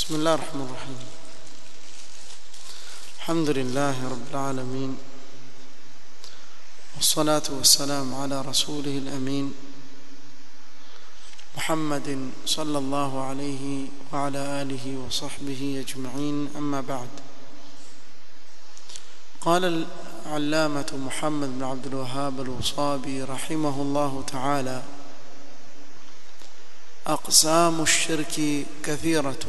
بسم الله الرحمن الرحيم الحمد لله رب العالمين والصلاة والسلام على رسوله الأمين محمد صلى الله عليه وعلى آله وصحبه أجمعين أما بعد قال العلامة محمد بن عبد الوهاب الوصابي رحمه الله تعالى أقسام الشرك كثيرة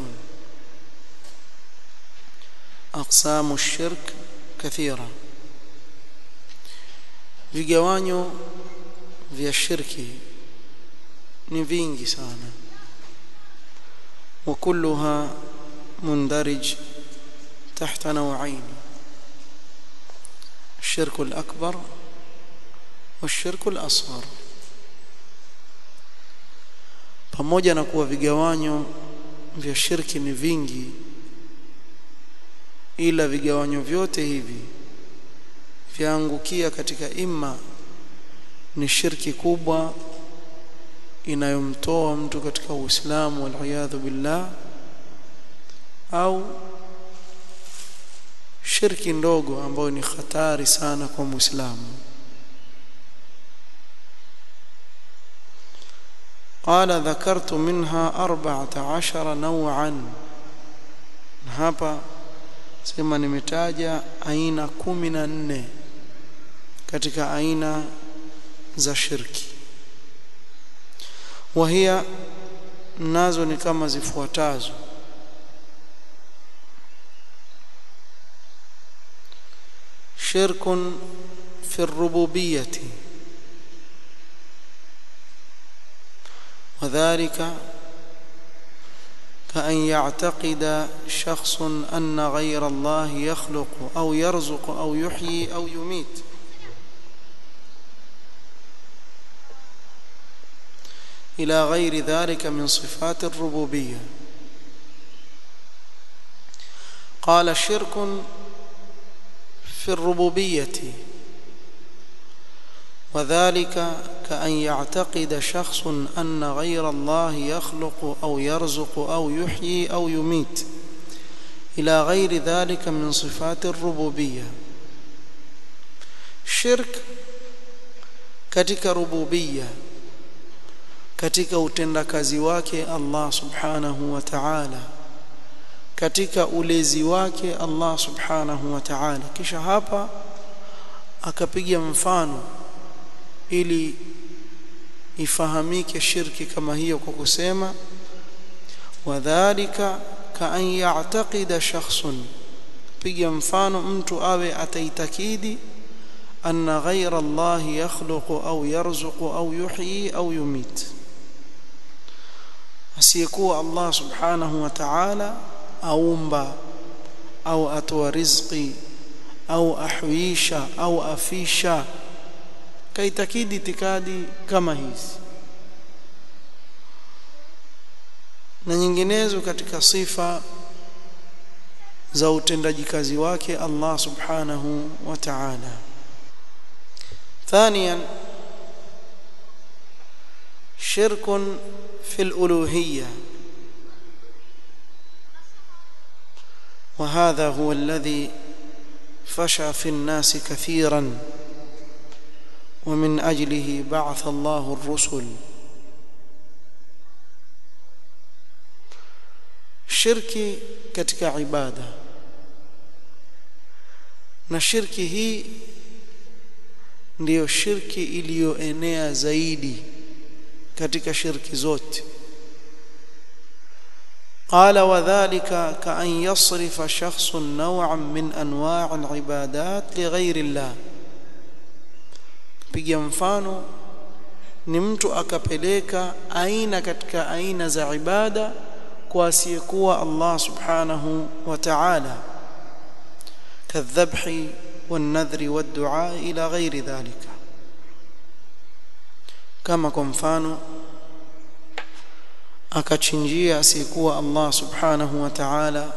أقسام الشرك كثيرة vigawanyo vya shirki ni vingi sana وكلها مندرج تحت نوعين الشرك الأكبر والشرك الأصغر pamoja na kuwa vigawanyo vya shirki ni vingi ila vigawanyo vyote hivi vyaangukia katika imma ni shirki kubwa inayomtoa mtu katika Uislamu waliyadhu billah au shirki ndogo ambayo ni hatari sana kwa Muislamu قال ذكرت منها أربعة عشر نوعا hapa sema nimetaja aina kumi na nne katika aina za shirki wahia nazo ni kama zifuatazo shirkun fi rububiyyati وذلك كأن يعتقد شخص أن غير الله يخلق أو يرزق أو يحيي أو يميت إلى غير ذلك من صفات الربوبية قال شرك في الربوبية وذلك كأن يعتقد شخص أن غير الله يخلق أو يرزق أو يحيي أو يميت إلى غير ذلك من صفات الربوبية شرك katika rububia katika utendakazi wake Allah subhanahu wa ta'ala katika ulezi wake Allah subhanahu wa ta'ala kisha hapa akapiga mfano ili ifahamike shirki kama hiyo kwa kusema wadhālika kaan ya'taqida shakhsun piga mfano mtu awe ataitakidi anna ghayra Allah yakhluqu au yarzuqu au yuhyi au yumit asiyekuwa Allah subhanahu wa ta'ala aumba au atoa rizqi au ahwisha au afisha kaitakidi itikadi kama hizi na nyinginezo katika sifa za utendaji kazi wake Allah subhanahu wa ta'ala ثانيا شرك في الألوهية وهذا هو الذي فشى في الناس كثيرا ومن أجله بعث الله الرسل shirki katika ibada na shirki hii ndiyo shirki iliyoenea zaidi katika shirki zote قال وذلك كأن يصرف شخص نوعا من أنواع العبادات لغير الله piga mfano ni mtu akapeleka aina katika aina za ibada kwa asiyekuwa Allah subhanahu wa ta'ala kadhabhi والنذر والدعاء إلى غير ذلك كما kwa mfano akachinjia asiyekuwa Allah subhanahu wa ta'ala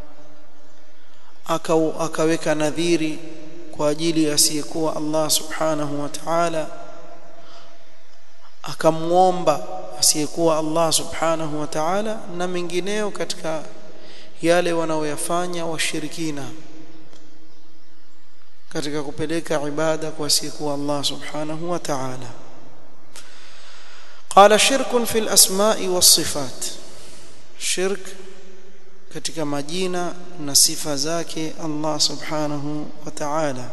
akaweka nadhiri kwa ajili ya asiyekuwa Allah subhanahu wa ta'ala akamwomba asiyekuwa Allah subhanahu wa ta'ala na mengineo katika yale wanaoyafanya washirikina katika kupeleka ibada kwa siku Allah subhanahu wa ta'ala قال شرك في الأسماء والصفات شرك katika majina na sifa zake Allah subhanahu wa ta'ala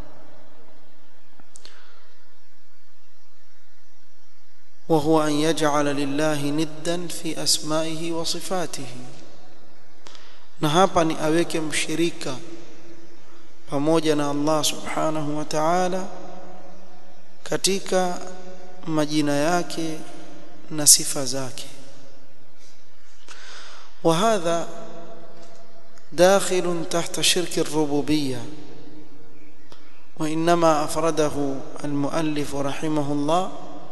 وهو أن يجعل لله ندا في أسمائه وصفاته na hapa ni aweke mshirika pamoja na Allah subhanahu wa ta'ala katika majina yake na sifa zake وهذا داخل تحت شرك الربوبيه وانما افرده المؤلف رحمه الله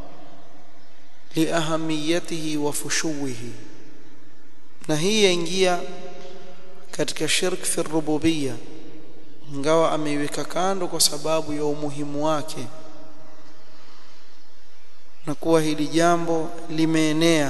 liahamiyatihi wa fushuwihi na hii yaingia katika shirk fi rububiyya ingawa ameiweka kando kwa sababu ya umuhimu wake na kuwa hili jambo limeenea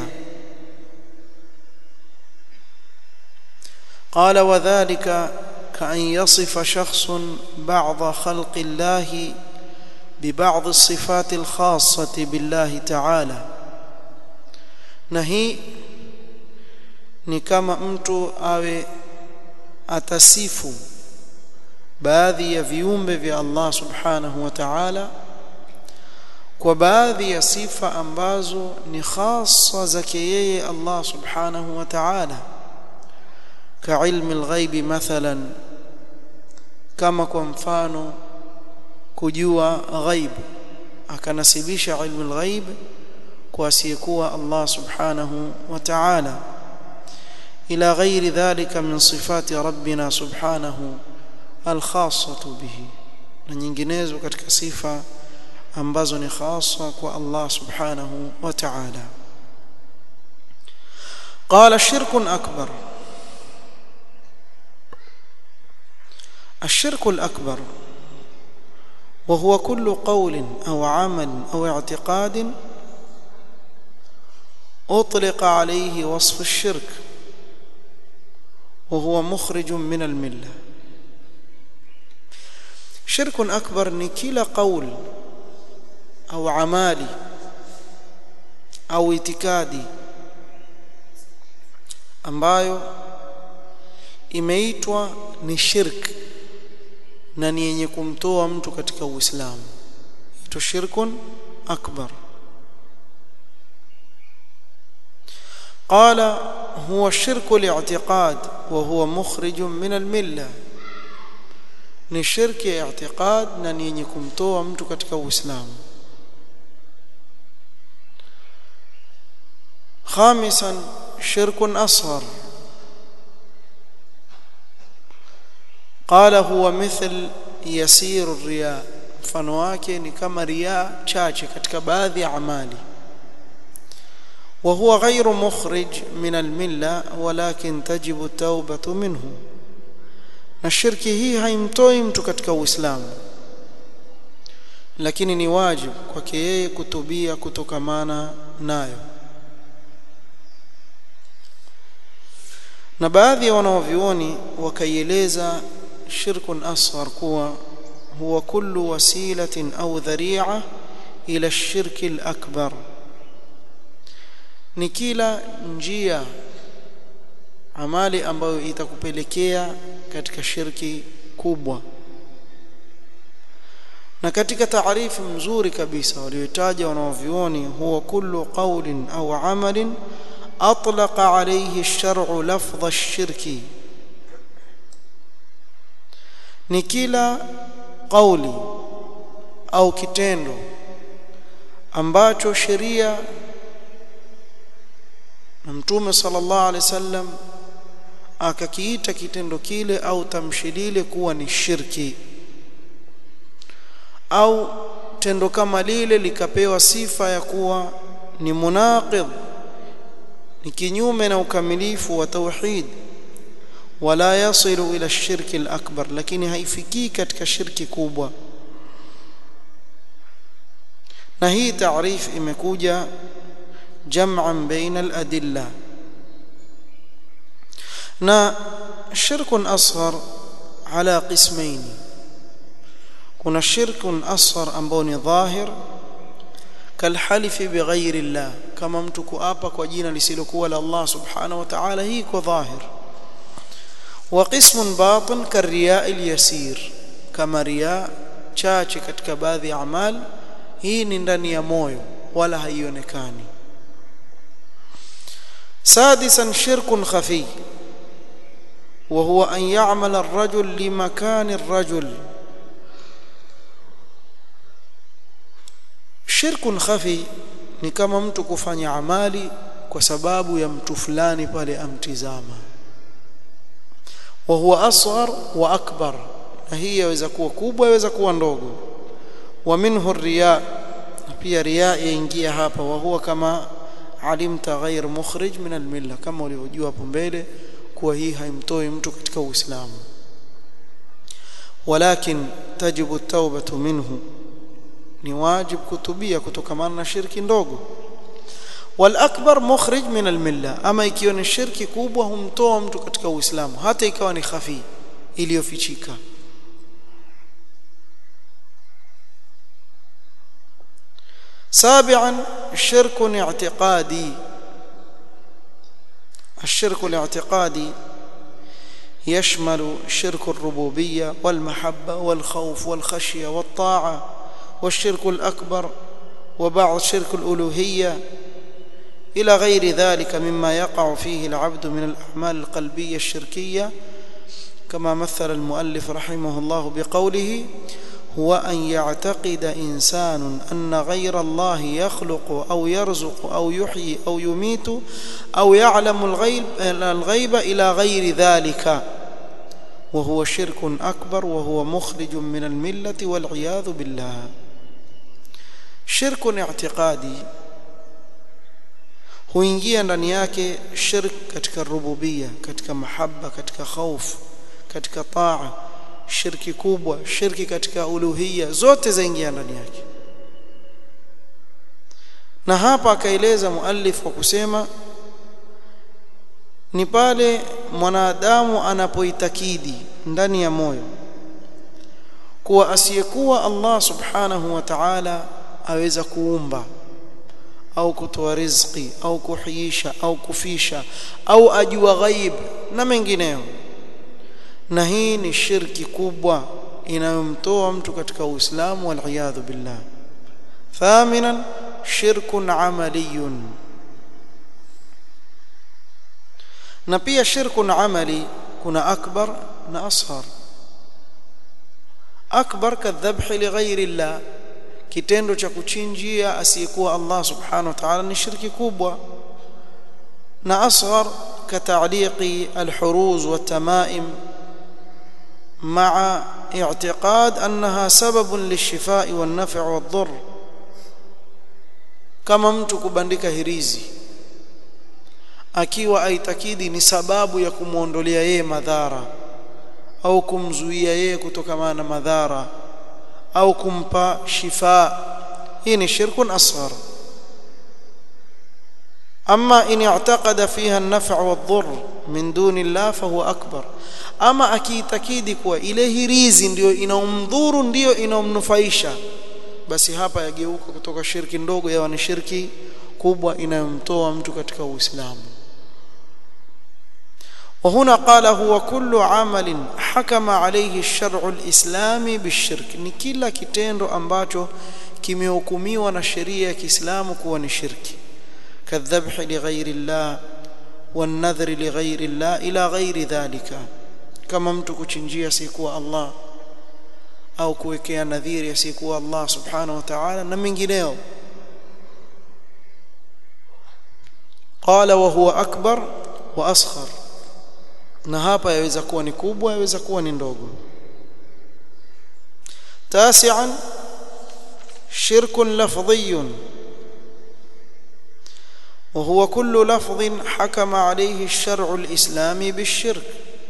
قال وذلك كأن يصف شخص بعض خلق الله ببعض الصفات الخاصة بالله تعالى na hii ni kama mtu awe atasifu baadhi ya viumbe vya Allah subhanahu wa ta'ala kwa baadhi ya sifa ambazo ni khassa zake yeye Allah subhanahu wa ta'ala كعلم الغيب مثلا kama kwa mfano kujua ghaib akanasibisha ilmu alghaib kwa asiyekuwa Allah subhanahu wa ta'ala ila ghairi dhalika min sifati rabbina subhanahu alkhassatu bihi na nyinginezo katika sifa ambazo ni khassa kwa Allah subhanahu wa ta'ala قال الشرك أكبر الشرك الأكبر وهو كل قول أو عمل أو اعتقاد أطلق عليه وصف الشرك وهو مخرج من الملة شرك أكبر نكيل قول أو عمالي أو اعتقادي ambayo imeitwa ni shirk na ni yenye kumtoa mtu katika Uislamu ito shirkun akbar قال هو الشرك الاعتقاد وهو مخرج من المله ni shirki ya i'tiqad na ni yenye kumtoa mtu katika Uislamu خامسا شرك اصغر قال هو مثل يسير الرياء mfano wake ni kama riaa chache katika baadhi ya amali وهو غير مخرج من المله ولكن تجب التوبه منه na shirki hii haimtoi mtu katika uislamu lakini ni wajibu kwake yeye kutubia kutokamana nayo na baadhi ya wanaovioni wakaieleza shirkun asghar kuwa huwa kullu wasilatin au dhari'a ila shirki al-akbar ni kila njia amali ambayo itakupelekea katika shirki kubwa na katika taarifu mzuri kabisa waliotaja wanaovioni huwa kullu qawlin au amalin أطلق عليه الشرع لفظ الشرك ni kila kauli au kitendo ambacho sheria na mtume sallallahu alaihi wasallam akakiita kitendo kile au tamshi lile kuwa ni shirki au tendo kama lile likapewa sifa ya kuwa ni munaqidh ni kinyume na ukamilifu wa tauhid wala yasilu ila shirki al-akbar lakini haifikii katika shirki kubwa na hii taarif imekuja jam'an baina al-adilla na shirkun asghar ala qismaini kuna shirkun asghar ambao ni dhahir kalhalifi bighairi llah kama mtu kuapa kwa jina lisilokuwa la Allah subhanahu wa ta'ala hii kwa dhahir wa qismun batin kariya alyasir kama riya chache katika baadhi ya amali hii ni ndani ya moyo wala haionekani سادسا شرك خفي وهو أن يعمل الرجل لمكان الرجل shirkun khafi ni kama mtu kufanya amali kwa sababu ya mtu fulani pale amtizama wa huwa asghar wa akbar na hii yaweza kuwa kubwa yaweza kuwa ndogo wa minhu riya pia riya yaingia hapa wa huwa kama alimta ghair mukhrij min almilla kama ulivyojua hapo mbele kuwa hii haimtoi mtu katika uislamu walakin tajibu at-taubatu minhu ni wajib kutubia kutokamana na shirki ndogo wal akbar mukhrij min al milla ama ikiwa ni shirki kubwa humtoa mtu katika uislamu hata ikawa ni khafi iliyofichika سابعا شرك اعتقادي الشرك الاعتقادي يشمل شرك الربوبيه والمحبه والخوف والخشيه والطاعه والشرك الأكبر وبعض شرك الألوهية إلى غير ذلك مما يقع فيه العبد من الأعمال القلبية الشركية كما مثل المؤلف رحمه الله بقوله هو أن يعتقد إنسان أن غير الله يخلق أو يرزق أو يحيي أو يميت أو يعلم الغيب, الغيب إلى غير ذلك وهو شرك أكبر وهو مخرج من الملة والعياذ بالله shirku ni i'tiqadi huingia ndani yake shirk katika rububia katika mahaba katika khauf katika taa shirki kubwa shirki katika uluhia zote zaingia ndani yake na hapa akaeleza muallif kwa kusema ni pale mwanadamu anapoitakidi ndani ya moyo kuwa asiyekuwa Allah subhanahu wa ta'ala aweza kuumba au kutoa riziki au kuhiisha au kufisha au ajua ghaib na mengineyo na hii ni shirki kubwa inayomtoa mtu katika Uislamu wal billah thaminan shirkun amaliyun na pia shirkun amali kuna akbar na ashar akbar kadhabhi lighairi llah kitendo cha kuchinjia asiyekuwa Allah subhanahu wa ta'ala ni shirki kubwa na asghar kataliqi alhuruz watamaim مع اعتقاد انها سبب للشفاء والنفع والضر kama mtu kubandika hirizi akiwa aitakidi ni sababu ya kumuondolea yeye madhara au kumzuia yeye kutokana na madhara au kumpa shifa hii ni shirkun asghar ama in i'taqada fiha an-naf' wad-dhurr min duni Allah fahuwa akbar ama akiitakidi kuwa ile hirizi ndiyo inaomdhuru ndiyo inaomnufaisha basi hapa yageuka kutoka shirki ndogo yawa ni shirki kubwa inayomtoa mtu katika Uislamu وهنا قال هو كل عمل حكم عليه الشرع الإسلامي بالشرك ni kila kitendo ambacho kimehukumiwa na sheria ya Kiislamu kuwa ni shirki كالذبح لغير الله والنذر لغير الله إلى غير ذلك kama mtu kuchinjia sikuwa Allah au kuwekea nadhiri asiyekuwa Allah subhanahu wa ta'ala na mengineo qala wa huwa akbar wa asghar na hapa yaweza kuwa ni kubwa yaweza kuwa ni ndogo tasi'an shirkun lafdhiyun وهو كل لفظ حكم عليه الشرع الإسلامي بالشرك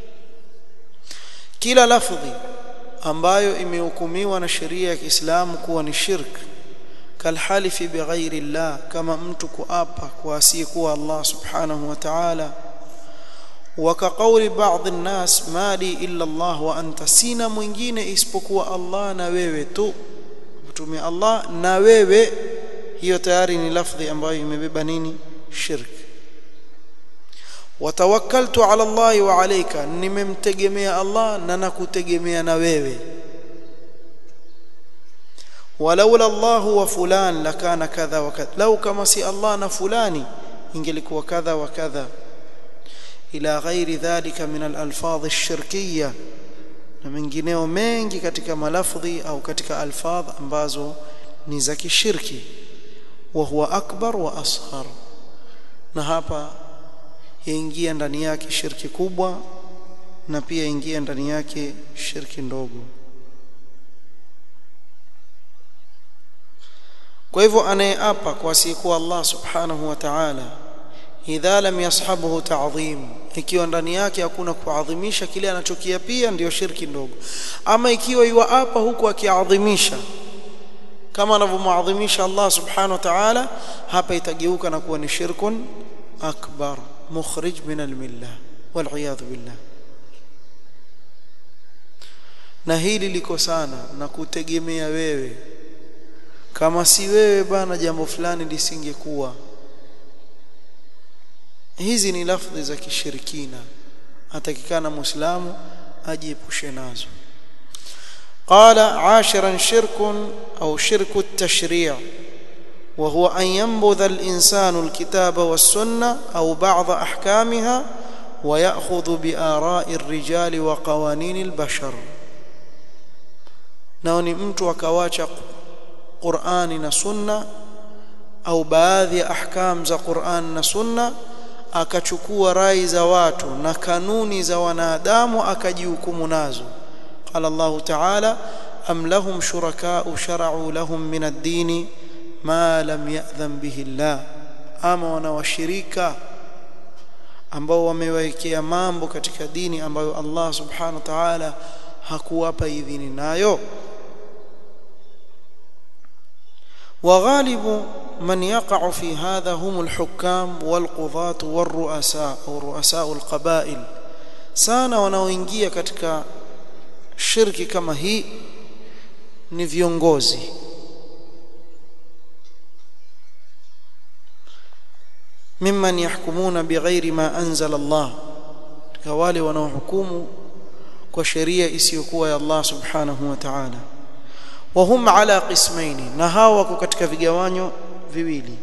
kila lafdhi ambayo imehukumiwa na sheria ya Kiislamu kuwa ni shirk kalhalifi bighairi Allah kama mtu kuapa kwa asiyekuwa Allah subhanahu wa ta'ala وكقول بعض الناس ما لي إلا الله وأنت سينا mwingine isipokuwa Allah na wewe tu mtume Allah na wewe hiyo tayari ni lafdhi ambayo imebeba nini shirk watawakkaltu ala Allah wa alayka nimemtegemea Allah na nakutegemea na wewe walaula Allah wa fulan lakana kadha wa kadha lau kama si Allah na fulani ingelikuwa kadha wa kadha ila ghairi dhalika min al-alfadh ash-shirkiyya na mengineo mengi katika malafdhi au katika alfadh ambazo ni za kishirki wa huwa akbar wa asghar na hapa yaingia ndani yake shirki kubwa na pia ingia ndani yake shirki ndogo kwa hivyo anayeapa kwa asiyekuwa Allah subhanahu wa ta'ala idha lam yashabuhu ta'dhim ikiwa ndani yake hakuna kuadhimisha kile anachokiapia ndiyo shirki ndogo ama ikiwa yuapa huku akiadhimisha kama anavyomuadhimisha Allah subhanahu wa ta'ala hapa itageuka na kuwa ni shirkun akbar mukhrij min almillah wal billah na hili liko sana na kutegemea wewe kama si wewe bana jambo fulani lisingekuwa hizi ni lafdhi za kishirikina atakikana muislamu ajiepushe nazo قال عاشرا شرك أو شرك التشريع وهو أن ينبذ الإنسان الكتاب والسنة أو بعض أحكامها ويأخذ بآراء الرجال وقوانين البشر نوني mtu akawacha Qur'ani na Sunna au baadhi ya ahkam za Qur'an na Sunna akachukua rai za watu na kanuni za wanadamu akajihukumu nazo قال الله تعالى أم لهم شركاء شرعوا لهم من الدين ما لم يأذن به الله ama wana washirika ambao wamewekea mambo katika dini ambayo Allah subhanahu wa ta'ala hakuwapa idhini nayo وغالب من يقع في هذا هم الحكام والقضاة والرؤساء أو رؤساء القبائل sana wanaoingia katika shirki kama hii ni viongozi mimman yahkumuna bighairi ma anzala Allah wale wanaohukumu kwa sheria isiyokuwa ya Allah subhanahu wa ta'ala وهم على قسمين na hawa wako katika vigawanyo viwili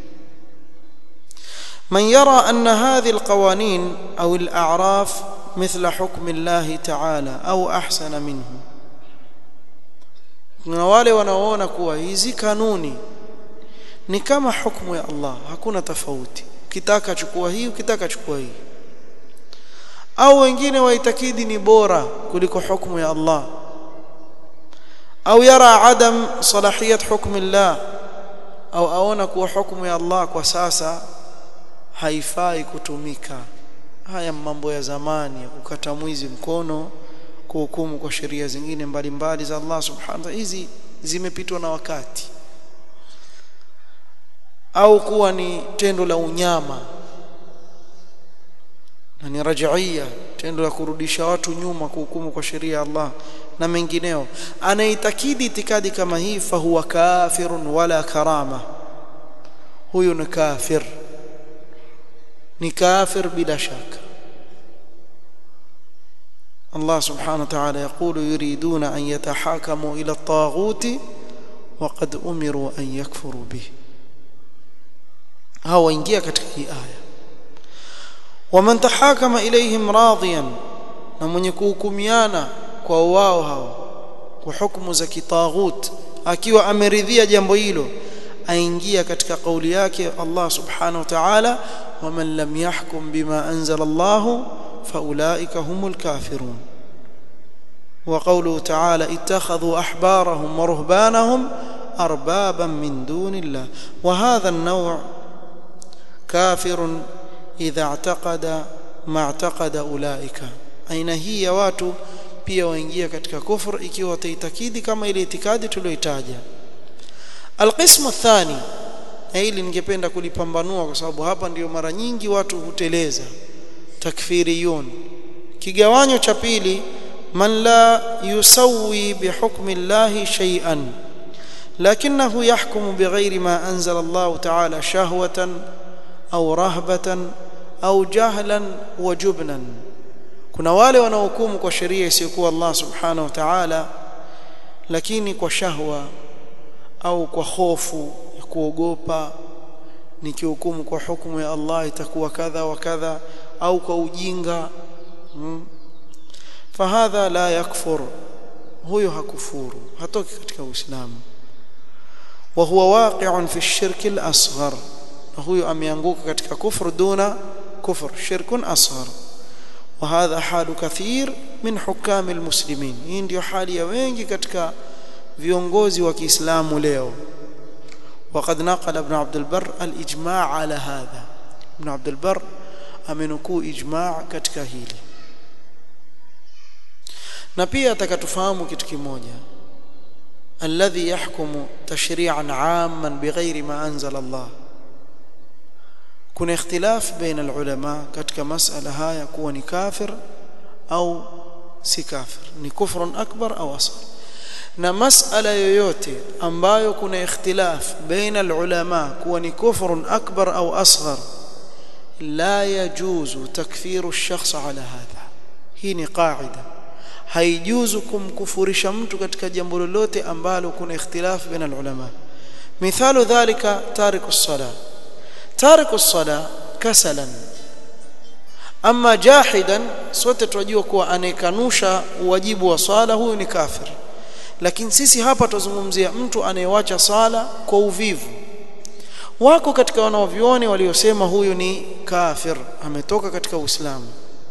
من يرى أن هذه القوانين أو الأعراف مثل حكم الله تعالى أو أحسن منه na wale wanaoona kuwa hizi kanuni ni kama hukumu ya Allah hakuna tofauti ukitaka chukua hii ukitaka chukua hii au wengine waitakidi ni bora kuliko hukumu ya Allah au yara adam salahiyat hukm Allah au aona kuwa hukumu ya Allah kwa sasa haifai kutumika haya mambo ya zamani ya kukata mwizi mkono kuhukumu kwa sheria zingine mbalimbali za Allah subhanahu wa hizi zimepitwa na wakati au kuwa ni tendo la unyama na ni rajia tendo la kurudisha watu nyuma kuhukumu kwa sheria ya Allah na mengineo anaitakidi itikadi kama hii fahuwa kafirun wala karama huyu ni kafir ni kafir bila shaka الله سبحانه وتعالى يقول يريدون أن يتحاكموا إلى الطاغوت وقد أمروا أن يكفروا به هو ingia katika hii aya ومن تحاكم إليهم راضيا na mwenye kuhukumiana kwa wao hao kwa hukumu za kitaghut akiwa ameridhia jambo hilo aingia katika kauli yake Allah subhanahu wa ta'ala waman lam yahkum bima anzala Allah فاولئك هم الكافرون وقوله تعالى اتخذوا احبارهم ورهبانهم اربابا من دون الله وهذا النوع كافر اذا اعتقد ما اعتقد اولئك aina hii ya watu pia waingia katika kufur ikiwa wataitakidi kama ile itikadi tuliyoitaja alqismu athani na hili ningependa kulipambanua kwa sababu hapa ndiyo mara nyingi watu huteleza takfiriyun kigawanyo cha pili man la yusawi bihukmi llahi shay'an lakinahu yahkumu bighairi ma anzala Allah ta'ala shahwatan au rahbatan au jahlan wa jubnan kuna wale wanaohukumu kwa sheria isiyokuwa Allah subhanahu wa ta'ala lakini kwa shahwa au kwa hofu ya kuogopa nikihukumu kwa hukumu ya Allah itakuwa kadha wa kadha au kwa ujinga hmm. fahadha la yakfur huyo hakufuru hatoki katika uislamu wa huwa waqi'un fi ash-shirk al-asghar na huyo ameanguka katika kufru duna kufr shirkun asghar وهذا حال كثير من حكام المسلمين hii ndio hali ya wengi katika viongozi wa Kiislamu leo وقد نقل ابن عبد البر الاجماع على هذا ابن عبد البر amenukuu ijma' katika hili na pia atakatufahamu kitu kimoja alladhi yahkumu tashri'an 'amman bighairi ma anzala Allah kuna ikhtilaf baina alulama katika masala haya kuwa ni kafir au si kafir ni kufrun akbar au asghar na masala yoyote ambayo kuna ikhtilaf baina alulama kuwa ni kufrun akbar au asghar la yajuzu takfiru ash-shakhs ala hadha hii ni qaida haijuzu kumkufurisha mtu katika jambo lolote ambalo kuna ikhtilaf baina alulama mithalu dhalika tariku as-salah tariku as-salah kasalan ama jahidan sote tunajua kuwa anayekanusha uwajibu wa swala huyu ni kafir lakini sisi hapa tuzungumzia mtu anayewacha swala kwa uvivu wako katika wanaovioni waliosema huyu ni kafir ametoka katika uislamu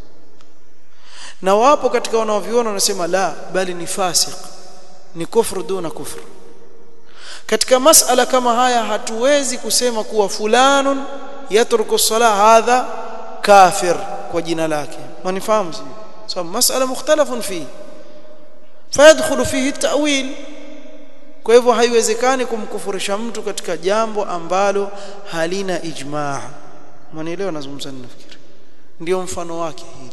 na wapo katika wanaovioni wanasema la bali ni fasik ni kufru duna kufru katika masala kama haya hatuwezi kusema kuwa fulanun yatruku sala hadha kafir kwa jina lake manifahamu sababu so, masala mukhtalafun fi fayadkhulu fihi at-ta'wil kwa hivyo haiwezekani kumkufurisha mtu katika jambo ambalo halina ijmaa mwanielewa nazungumza ninafikiri ndio mfano wake hili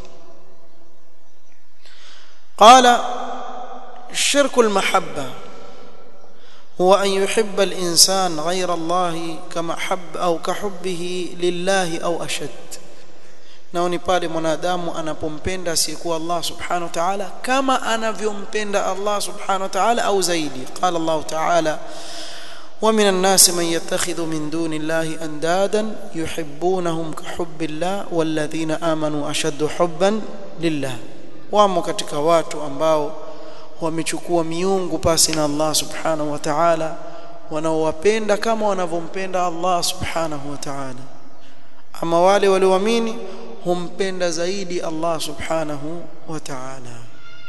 قال شرك المحبه هو أن يحب الإنسان غير الله كما حب أو كحبه لله أو أشد nao ni pale mwanadamu anapompenda asiyekuwa Allah subhanahu wa ta'ala kama anavyompenda Allah subhanahu wa ta'ala au zaidi qala Allah ta'ala ومن الناس من يتخذ من دون الله اندادا يحبونهم كحب الله والذين امنوا اشد حبا لله wamo katika watu ambao wamechukua miungu pasi na Allah subhanahu wa ta'ala wanaowapenda kama wanavyompenda Allah subhanahu wa ta'ala ama wale walioamini humpenda zaidi Allah subhanahu wa ta'ala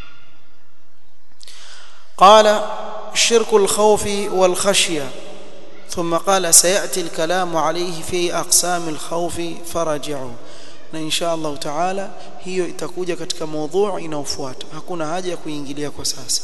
قال شرك الخوف والخشيه ثم قال سياتي الكلام عليه في اقسام الخوف فرجعوا na insha Allah taala hiyo itakuja katika mada inayofuata hakuna haja ya kuingilia kwa sasa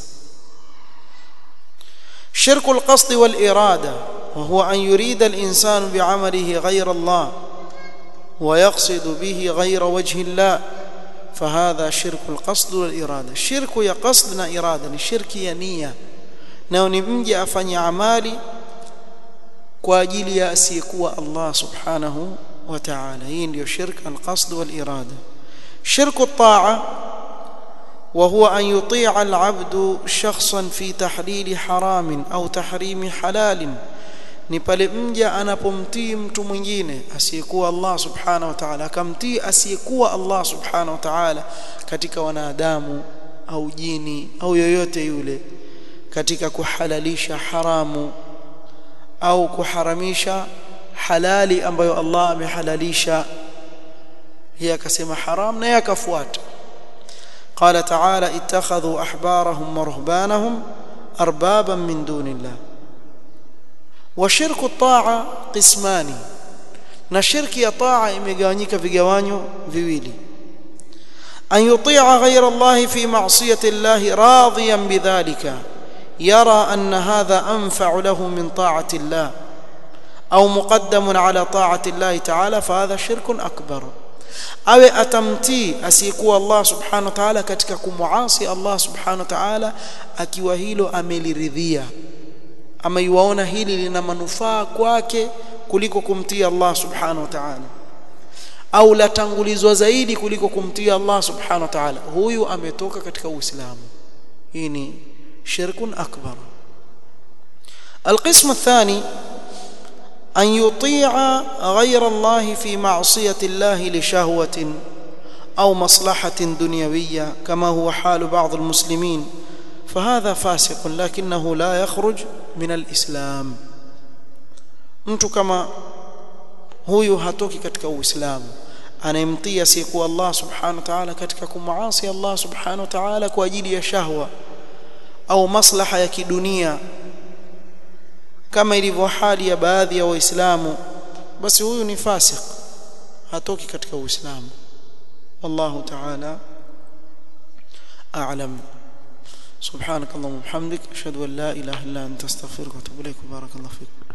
shirku alqasd walirada وهو أن يريد الإنسان بعمله غير الله ويقصد به غير وجه الله فهذا شرك القصد والإرادة شرك يا قصدنا إرادة شرك يا نية nao ni mje afanye amali kwa ajili ya asiyekuwa Allah subhanahu wa ta'ala hii ndio shirk alqasd walirada shirk at-ta'a وهو أن يطيع العبد شخصا في تحليل حرام أو تحريم حلال ni pale mja anapomtii mtu mwingine asiyekuwa Allah subhanahu wa ta'ala akamtii asiyekuwa Allah subhanahu wa ta'ala katika wanadamu au jini au yoyote yule katika kuhalalisha haramu au kuharamisha halali ambayo Allah amehalalisha yeye akasema haram na yakafuata قال تعالى اتخذوا احبارهم ورهبانهم اربابا من دون الله وشرك الطاعه قسمان na shirki ya taa imegawanyika vigawanyo viwili an yutia ghayra Allah fi ma'siyati Allah radiyan bidhalika yara anna hadha anfa'u lahu min ta'ati Allah au muqaddamun ala ta'ati Allah ta'ala fa hadha shirkun akbar awe atamtii asiyekuwa Allah subhanahu wa ta'ala katika kumuasi Allah subhanahu wa ta'ala akiwa hilo ameliridhia ama yuwaona hili lina manufaa kwake kuliko kumtii Allah subhanahu wa ta'ala au latangulizwa zaidi kuliko kumtii Allah subhanahu wa ta'ala huyu ametoka katika uislamu hii ni shirkun akbar القسم الثاني أن يطيع غير الله في معصية الله لشهوة أو مصلحة دنيوية كما هو حال بعض المسلمين فهذا فاسق لكنه لا يخرج من الإسلام mtu kama huyu hatoki katika uislamu anayemtii asiyekuwa Allah subhanahu wa ta'ala katika kumuasi Allah subhanahu wa ta'ala kwa ajili ya shahwa au maslaha ya kidunia kama ilivyo hali ya baadhi ya waislamu basi huyu ni fasik hatoki katika uislamu wallahu ta'ala a'lam سبحانك اللهم وبحمدك اشهد ان لا اله الا انت استغفرك واتوب اليك بارك الله فيك